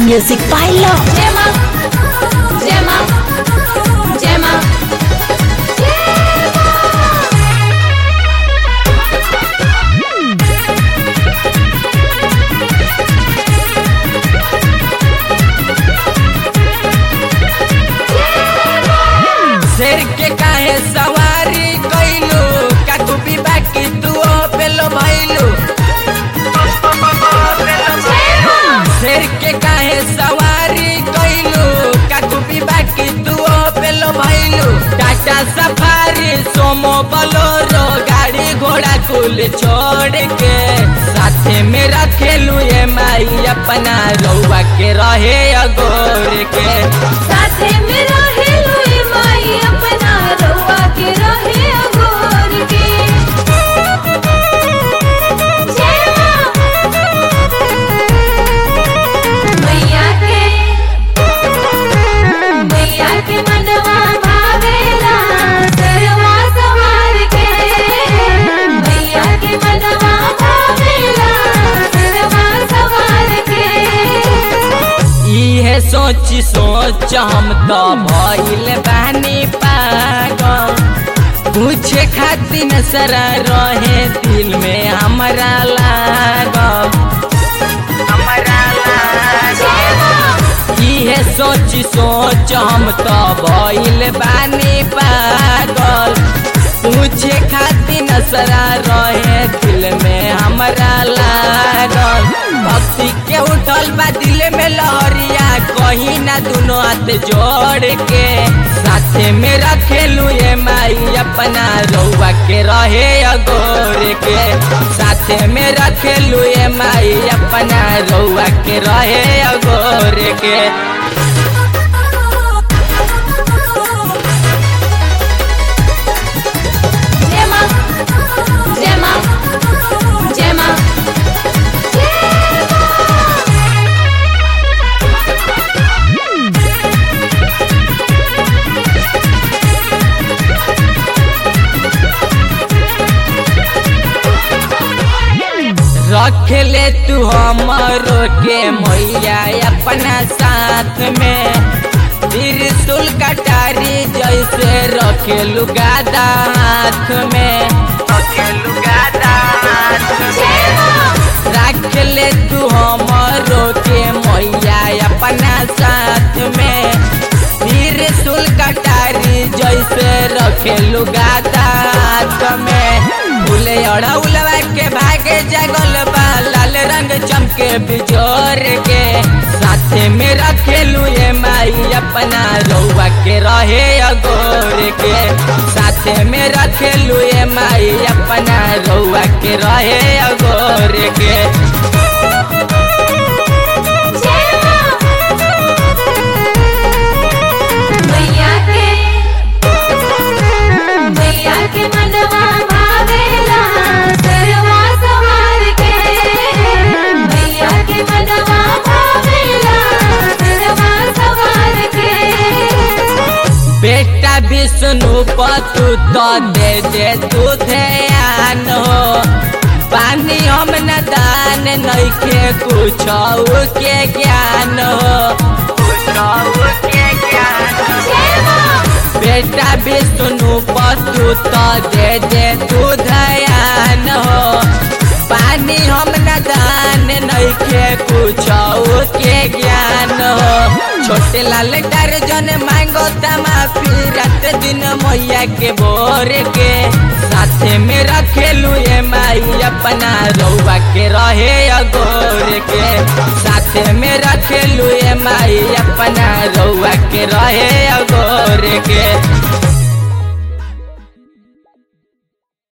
Music by Love. Gemma, Gemma, Gemma, शेर के काहे सवारी कैलू काकू बीबा की तू पेलो भैलू शेर के काहे सवारी कैलू काकू बीबा की तू पेलो भैलू टाटा सफारी सोमो बलोरो गाड़ी घोड़ा कुल छोड़ के साथे में रखेलू ये माई अपना रउआ के रहे अगोर के साथे मेरा हेलोई माई अपना रउआ के रहे अगोर के जेमा मैया के मैया के मनवा भावेला सरवा सवार के मैया के मनवा भावेला सरवा सवार के इहे सोची सोच हम तो भइल बानी पागल पूछे खातिर सरा रहे दिल में हमरा लागल हमरा लागल इहे सोची सोच हम तो भइल बानी पागल पूछे खातिर नसरा रहे दिल में हमरा लागल भक्ति के उठल बा दिल में लहरिया कहीं ना दुनो हाथ जोड़ के साथे में रखेलू ये माई अपना रउआ के रहे अगोर के साथे में रखेलू ये माई अपना रउआ के रहे अगोर के Gemma, Gemma, Gemma, रख ले तू हमरो के मैया अपना साथ में त्रिशूल कटारी जैसे रखेलू गादा हाथ में रखेलू गादा हाथ में रख ले तू हमरो के मैया अपना साथ में त्रिशूल कटारी जैसे रखेलू गादा हाथ में फूले अड़ौलवा के भागे जगल बा लाल रंग चमके बिजोर के साथे में रखेलू ये माई अपना रउआ के रहे अगोर के साथे में रखेलू ये माई अपना रउआ के रहे अगोर के मैया के मैया के मनवा भावेला सरवा सवार के मैया के मनवा भावेला सरवा सवार के बेटा विष्णु पतु तो दे दे तू ध्यान हो पानी हम न दान नइखे कुछ के ज्ञान हो कुछ के ज्ञान बेटा विष्णु पतु तो दे दे तू ध्यान हो पानी हम न दान नइखे कुछ के ज्ञान हो छोटे लाल दर्जन मांगो माफी रात दिन मैया के बोर के साथे में रखेलू ये माई अपना रउआ के रहे अगोर के साथे में रखेलू ये माई अपना रउआ के रहे अगोर के